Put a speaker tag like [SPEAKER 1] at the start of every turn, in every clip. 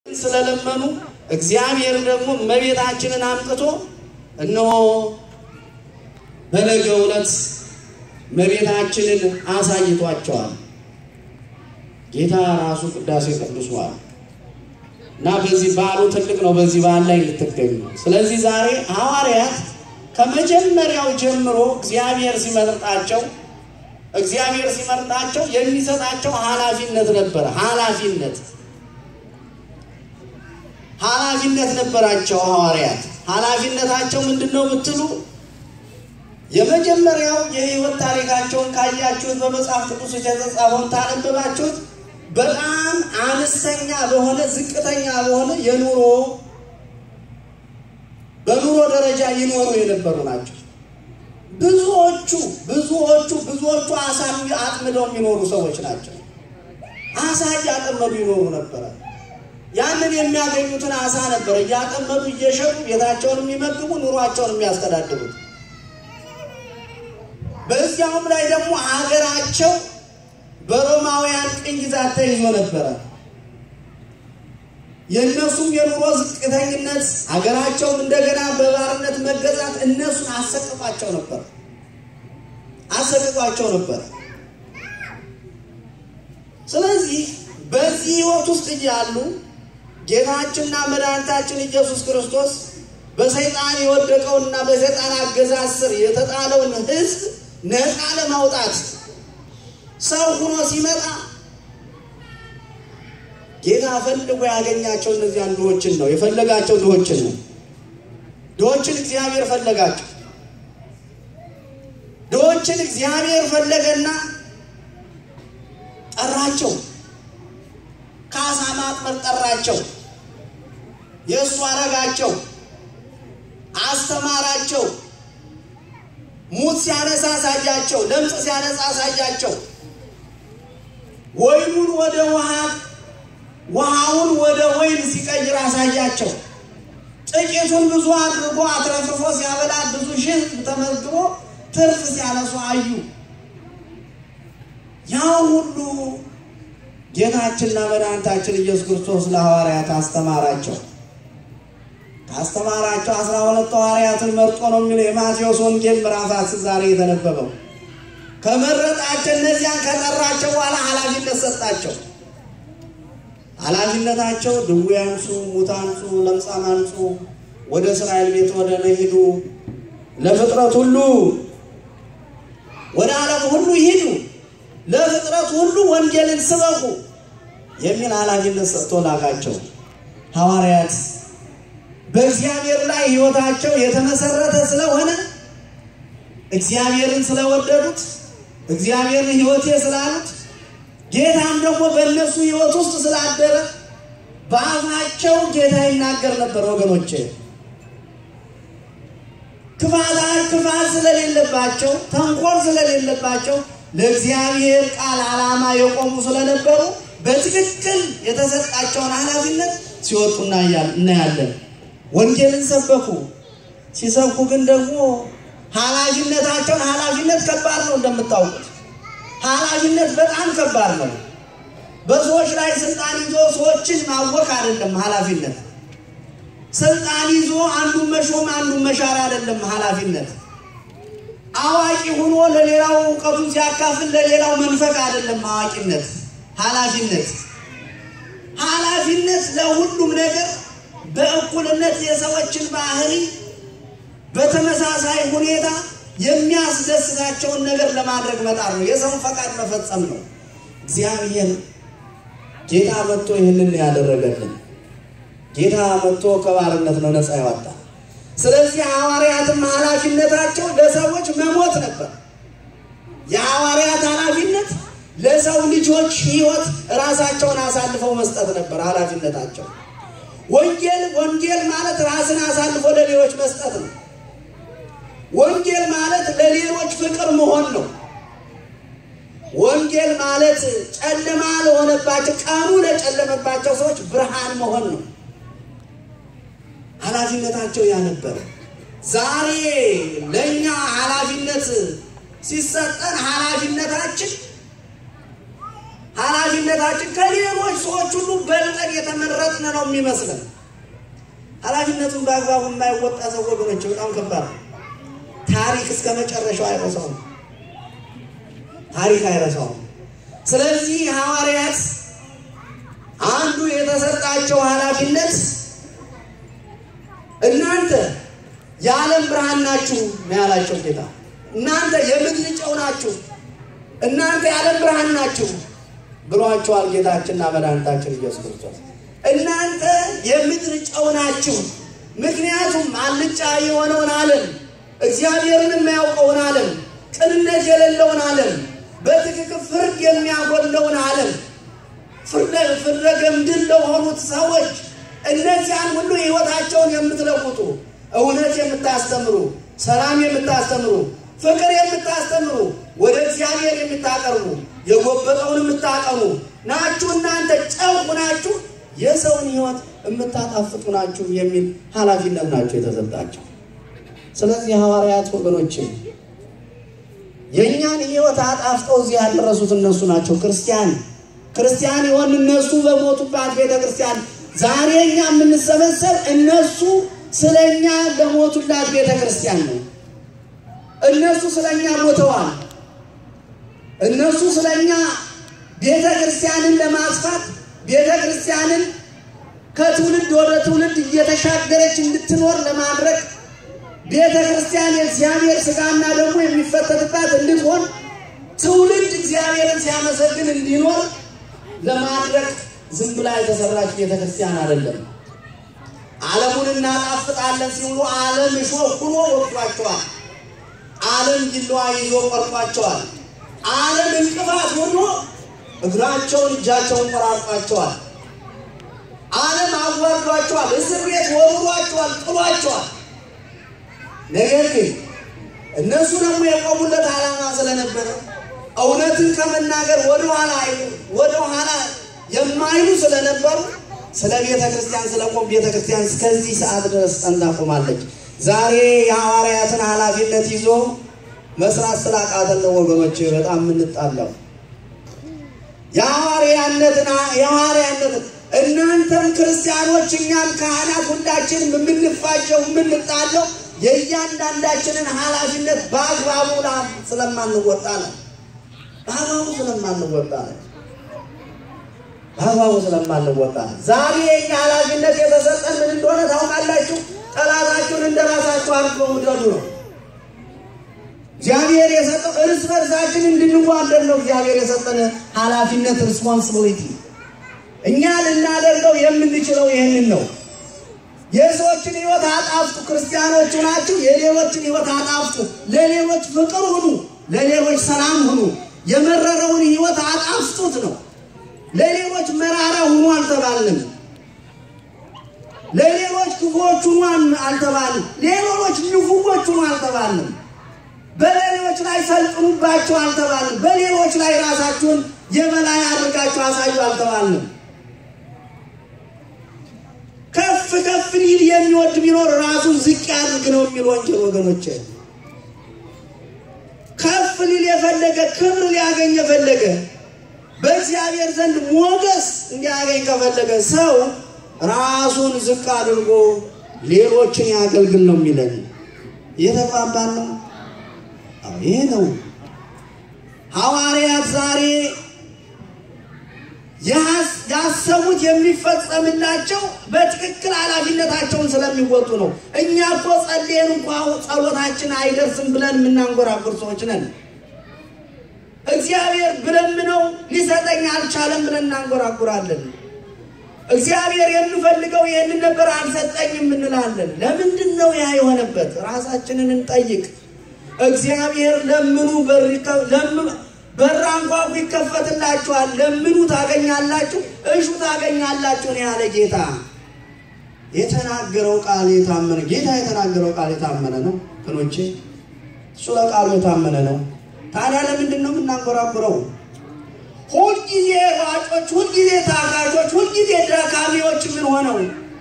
[SPEAKER 1] ስለለመኑ እግዚአብሔር ደግሞ እመቤታችንን አምጥቶ እነሆ በነገው ዕለት እመቤታችንን አሳይቷቸዋል። ጌታ ራሱ ቅዳሴ ቅዱሷል እና በዚህ በዓሉ ትልቅ ነው። በዚህ በዓል ላይ ልትገኙ። ስለዚህ ዛሬ ሐዋርያት ከመጀመሪያው ጀምሮ እግዚአብሔር ሲመርጣቸው እግዚአብሔር ሲመርጣቸው የሚሰጣቸው ኃላፊነት ነበረ። ኃላፊነት ኃላፊነት ነበራቸው ሐዋርያት። ኃላፊነታቸው ምንድን ነው ብትሉ የመጀመሪያው የሕይወት ታሪካቸውን ካያችሁት በመጽሐፍ ቅዱስ የተጻፈውን ታነበባችሁት በጣም አነስተኛ በሆነ ዝቅተኛ በሆነ የኑሮ በኑሮ ደረጃ ይኖሩ የነበሩ ናቸው። ብዙዎቹ ብዙዎቹ ብዙዎቹ አሳ አጥምደው የሚኖሩ ሰዎች ናቸው። አሳ እያጠመዱ ይኖሩ ነበረ። ያንን የሚያገኙትን አሳ ነበር እያጠመዱ እየሸጡ ቤታቸውን የሚመግቡ ኑሯቸውን የሚያስተዳድሩት። በዚያውም ላይ ደግሞ ሀገራቸው በሮማውያን ቅኝ ግዛት ተይዞ ነበረ። የእነሱም የኑሮ ዝቅተኝነት ሀገራቸውም እንደገና በባርነት መገዛት እነሱን አሰቅቋቸው ነበር አሰቅቋቸው ነበር። ስለዚህ በዚህ ሕይወት ውስጥ እያሉ ጌታችንና መድኃኒታችን ኢየሱስ ክርስቶስ በሰይጣን የወደቀውንና በሰይጣን አገዛዝ ስር የተጣለውን ሕዝብ ነፃ ለማውጣት ሰው ሆኖ ሲመጣ ጌታ ፈልጎ ያገኛቸው እነዚያን ድሆችን ነው የፈለጋቸው። ድሆችን ነው ድሆችን እግዚአብሔር ፈለጋቸው። ድሆችን እግዚአብሔር ፈለገና ጠራቸው። ከአሳ ማጥመድ ጠራቸው። የእሱ አረጋቸው፣ አስተማራቸው። ሙት ሲያነሳ አሳያቸው። ለምጽ ሲያነጻ አሳያቸው። ወይኑን ወደ ውሃ ውሃውን ወደ ወይን ሲቀይር አሳያቸው። ጥቂቱን ብዙ አድርጎ አትረፍርፎ ሲያበላ ብዙ ሺህ ተመዝግቦ ትርፍ ሲያነሱ አዩ። ያው ሁሉ ጌታችንና መድኃኒታችን ኢየሱስ ክርስቶስ ለሐዋርያት አስተማራቸው። ካስተማራቸው አስራ ሁለት ሐዋርያትን መርጦ ነው የሚለው የማቴዎስ ወንጌል ምዕራፍ አስር ዛሬ የተነበበው። ከመረጣቸው እነዚያን ከጠራቸው በኋላ ኃላፊነት ሰጣቸው። ኃላፊነታቸው ድውይ አንጹ፣ ሙት አንጹ፣ ለምጻም አንጹ፣ ወደ እስራኤል ቤት ወደ ነሂዱ ለፍጥረት ሁሉ ወደ ዓለም ሁሉ ይሂዱ፣ ለፍጥረት ሁሉ ወንጌልን ስበኩ የሚል ኃላፊነት ሰጥቶ ላካቸው። ሐዋርያት በእግዚአብሔር ላይ ሕይወታቸው የተመሰረተ ስለሆነ እግዚአብሔርን ስለወደዱት እግዚአብሔርን ሕይወቴ ስላሉት ጌታም ደግሞ በእነሱ ሕይወት ውስጥ ስላደረ በአፋቸው ጌታ ይናገር ነበር። ወገኖቼ ክፋት ክፋት ስለሌለባቸው ተንኮል ስለሌለባቸው ለእግዚአብሔር ቃል ዓላማ የቆሙ ስለነበሩ በትክክል የተሰጣቸውን ኃላፊነት ሲወጡ እናያለን። ወንጌልን ሰበኩ። ሲሰብኩ ግን ደግሞ ኃላፊነታቸውን ኃላፊነት ከባድ ነው እንደምታውቁት ኃላፊነት በጣም ከባድ ነው። በሰዎች ላይ ስልጣን ይዞ ሰዎችን ማወክ አይደለም ኃላፊነት። ስልጣን ይዞ አንዱን መሾም አንዱን መሻር አይደለም ኃላፊነት። አዋቂ ሆኖ ለሌላው እውቀቱን ሲያካፍል ለሌላው መንፈቅ አይደለም አዋቂነት። ኃላፊነት ኃላፊነት ለሁሉም ነገር በእኩልነት የሰዎችን ባህሪ በተመሳሳይ ሁኔታ የሚያስደስታቸውን ነገር ለማድረግ መጣር ነው። የሰውን ፈቃድ መፈጸም ነው። እግዚአብሔር ጌታ መጥቶ ይህንን ያደረገልን ጌታ መጥቶ ከባርነት ነው ነፃ ያወጣ። ስለዚህ ሐዋርያትም ኃላፊነታቸው ለሰዎች መሞት ነበር። የሐዋርያት ኃላፊነት ለሰው ልጆች ሕይወት ራሳቸውን አሳልፈው መስጠት ነበር ኃላፊነታቸው። ወንጌል ወንጌል ማለት ራስን አሳልፎ ለሌሎች መስጠት ነው። ወንጌል ማለት ለሌሎች ፍቅር መሆን ነው። ወንጌል ማለት ጨለማ ለሆነባቸው ቀኑ ለጨለመባቸው ሰዎች ብርሃን መሆን ነው። ኃላፊነታቸው ያ ነበር። ዛሬ ለእኛ ኃላፊነት ሲሰጠን ኃላፊነታችን ኃላፊነታችን ከሌሎች ሰዎች ሁሉ በልጠን የተመረጥን ነው የሚመስለን። ኃላፊነቱን በአግባቡ የማይወጣ ሰው ወገኖች በጣም ከባድ ነው። ታሪክ እስከ መጨረሻው አይረሳውም። ታሪክ አይረሳውም። ስለዚህ ሐዋርያት አንዱ የተሰጣቸው ኃላፊነት እናንተ የዓለም ብርሃን ናችሁ ነው ያላቸው ጌታ። እናንተ የምድር ጨው ናችሁ፣ እናንተ የዓለም ብርሃን ናችሁ ብሏቸዋል ጌታችንና መድኃኒታችን ኢየሱስ ክርስቶስ። እናንተ የምድር ጨው ናችሁ። ምክንያቱም አልጫ የሆነውን ዓለም እግዚአብሔርን የማያውቀውን ዓለም ቅንነት የሌለውን ዓለም በትክክል ፍርድ የሚያጎለውን ዓለም ፍርደ ገምድል ለሆኑት ሰዎች እነዚያን ሁሉ ሕይወታቸውን የምትለውጡ እውነት የምታስተምሩ፣ ሰላም የምታስተምሩ፣ ፍቅር የምታስተምሩ፣ ወደ እግዚአብሔር የምታቀርቡ፣ የጎበጠውን የምታቀኑ ናችሁ። እናንተ ጨው ናችሁ፣ የሰውን ሕይወት የምታጣፍጡ ናችሁ የሚል ኃላፊነት ናቸው የተሰጣቸው። ስለዚህ ሐዋርያት ወገኖቼ የእኛን ሕይወት አጣፍጠው እዚህ ያደረሱት እነሱ ናቸው። ክርስቲያን ክርስቲያን የሆን እነሱ በሞቱባት ቤተ ክርስቲያን ዛሬ እኛ የምንሰበሰብ እነሱ ስለ እኛ ለሞቱላት ቤተ ክርስቲያን ነው። እነሱ ስለ እኛ ሞተዋል። እነሱ ስለ እኛ ቤተ ክርስቲያንን ለማስፋት ቤተ ክርስቲያንን ከትውልድ ወደ ትውልድ እየተሻገረች እንድትኖር ለማድረግ ቤተ ክርስቲያን የእግዚአብሔር ሥጋና ደግሞ የሚፈተትባት እንድትሆን ትውልድ እግዚአብሔርን ሲያመሰግን እንዲኖር ለማድረግ ዝም ብላ የተሰራች ቤተ ክርስቲያን አይደለም። ዓለሙን እናጣፍጣለን ሲሉ ዓለም እሾህ ሆኖ ወቅቷቸዋል። ዓለም ጅለዋ ይዞ ቆርጧቸዋል። ዓለም እንቅፋት ሆኖ እግራቸውን እጃቸውን ቆራርጧቸዋል። ዓለም አዋርዷቸዋል። እስር ቤት ወርሯቸዋል፣ ጥሏቸዋል። ነገር ግን እነሱ ደግሞ የቆሙለት ዓላማ ስለነበረ እውነትን ከመናገር ወደኋላ ወደኋላ የማይሉ ስለነበሩ ስለ ቤተ ክርስቲያን ስለቆም ቤተ ክርስቲያን እስከዚህ ሰዓት ድረስ ጸንታ ቆማለች። ዛሬ የሐዋርያትን ኃላፊነት ይዞ መስራት ስላቃተን ነው ወገኖች በጣም የምንጣለው። የሐዋርያነትን የሐዋርያነትን እናንተም ክርስቲያኖች እኛም ካህናት ሁላችንም የምንፋጀው የምንጣለው የእያንዳንዳችንን ኃላፊነት በአግባቡ ስለማንወጣ ነው። በአግባቡ ስለማንወጣ ነው። በአግባቡ ስለማንወጣ ነው። ዛሬ የኛ ኃላፊነት የተሰጠን ምን እንደሆነ ታውቃላችሁ? ጠላታችሁን እንደ ራሳችሁ አድርገው ውደዱ ነው። እግዚአብሔር የሰጠው እርስ በርሳችን እንድንዋደድ ነው። እግዚአብሔር የሰጠን ኃላፊነት ሪስፖንሲቢሊቲ። እኛ ልናደርገው የምንችለው ይህንን ነው። የሰዎችን ሕይወት አጣፍጡ። ክርስቲያኖቹ ናችሁ። የሌሎችን ሕይወት አጣፍጡ። ለሌሎች ፍቅር ሁኑ፣ ለሌሎች ሰላም ሁኑ። የመረረውን ሕይወት አጣፍጡት ነው። ለሌሎች መራራ ሁኑ አልተባልንም። ለሌሎች ክፉዎች ሁኑ አልተባልንም። ሌሎች ንፉጎች ሁኑ አልተባልንም። በሌሎች ላይ ሰልጥኑባቸው አልተባልንም። በሌሎች ላይ ራሳችሁን የበላይ አድርጋችሁ አሳዩ አልተባልንም። ከፍ ከፍ ሊል የሚወድ ቢኖር ራሱን ዝቅ ያድርግ ነው የሚል ወንጌል ወገኖች። ከፍ ሊል የፈለገ ክብር ሊያገኝ የፈለገ በእግዚአብሔር ዘንድ ሞገስ እንዲያገኝ ከፈለገ ሰው ራሱን ዝቅ አድርጎ ሌሎችን ያገልግል ነው የሚለን። እየተግባባን ነው? ይሄ ነው ሐዋርያት ዛሬ ያሰቡት የሚፈጸምላቸው በትክክል ኃላፊነታቸውን ስለሚወጡ ነው። እኛ እኮ ጸልየን እንኳ ጸሎታችን አይደርስም ብለን የምናንጎራጉር ሰዎች ነን። እግዚአብሔር ብለምነው ሊሰጠኝ አልቻለም ብለን እናንጎራጉራለን። እግዚአብሔር የምፈልገው ይህንን ነበር አልሰጠኝም እንላለን። ለምንድን ነው ያ የሆነበት? ራሳችንን እንጠይቅ። እግዚአብሔር ለምኑ በር አንኳኩ ይከፈትላችኋል፣ ለምኑ ታገኛላችሁ፣ እሹ ታገኛላችሁ ነው ያለ ጌታ። የተናገረው ቃል የታመነ ጌታ የተናገረው ቃል የታመነ ነው ክኖቼ፣ እሱ ለቃሉ የታመነ ነው። ታዲያ ለምንድን ነው የምናንጎራጉረው? ሁልጊዜ ሯጮች፣ ሁልጊዜ ታጋጆች፣ ሁልጊዜ ደካሚዎች ምን ሆነው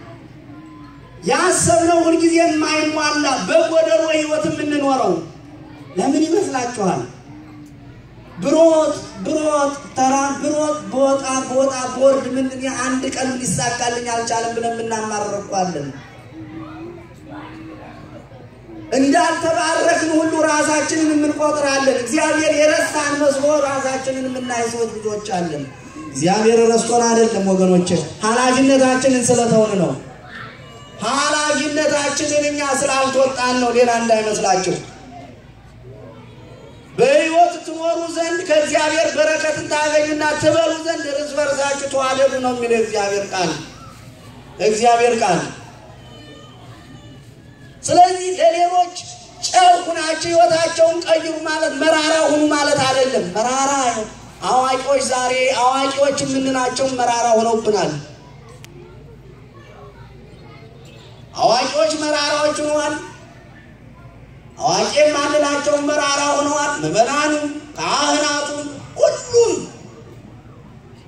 [SPEAKER 1] ያሰብነው ሁልጊዜ የማይሟላ በጎደሎ ህይወት የምንኖረው ለምን ይመስላችኋል? ብሮጥ ብሮጥ ተራ ብሮጥ በወጣ በወጣ ቦርድ ምንድን አንድ ቀን ሊሳካልኝ አልቻለም ብለን የምናማረኳለን። እንዳልተባረክን ሁሉ ራሳችንን የምንቆጥራለን። እግዚአብሔር የረሳን መስሎ ራሳችንን የምናይ ሰዎች ብዙዎች አለን። እግዚአብሔር ረስቶን አይደለም ወገኖች፣ ኃላፊነታችንን ስለተውን ነው። ኃላፊነታችንን እኛ ስላልተወጣን ነው። ሌላ እንዳይመስላችሁ። በሕይወት ትኖሩ ዘንድ ከእግዚአብሔር በረከትን ታገኙና ትበሉ ዘንድ እርስ በርሳችሁ ተዋደዱ ነው የሚለው እግዚአብሔር ቃል እግዚአብሔር ቃል። ስለዚህ ለሌሎች ጨው ሁናችሁ ሕይወታቸውን ቀይሩ ማለት መራራ ሁኑ ማለት አይደለም። መራራ አዋቂዎች ዛሬ አዋቂዎች የምንላቸው መራራ ሆነውብናል። አዋቂዎች መራራዎች ሆነዋል። አዋቂ የማንላቸው መራራ ሆነዋል። ምዕመናኑ፣ ካህናቱ፣ ሁሉም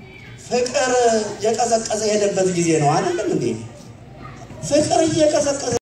[SPEAKER 1] ፍቅር እየቀዘቀዘ የሄደበት ጊዜ ነው። አይደለም እንዴ? ፍቅር እየቀዘቀዘ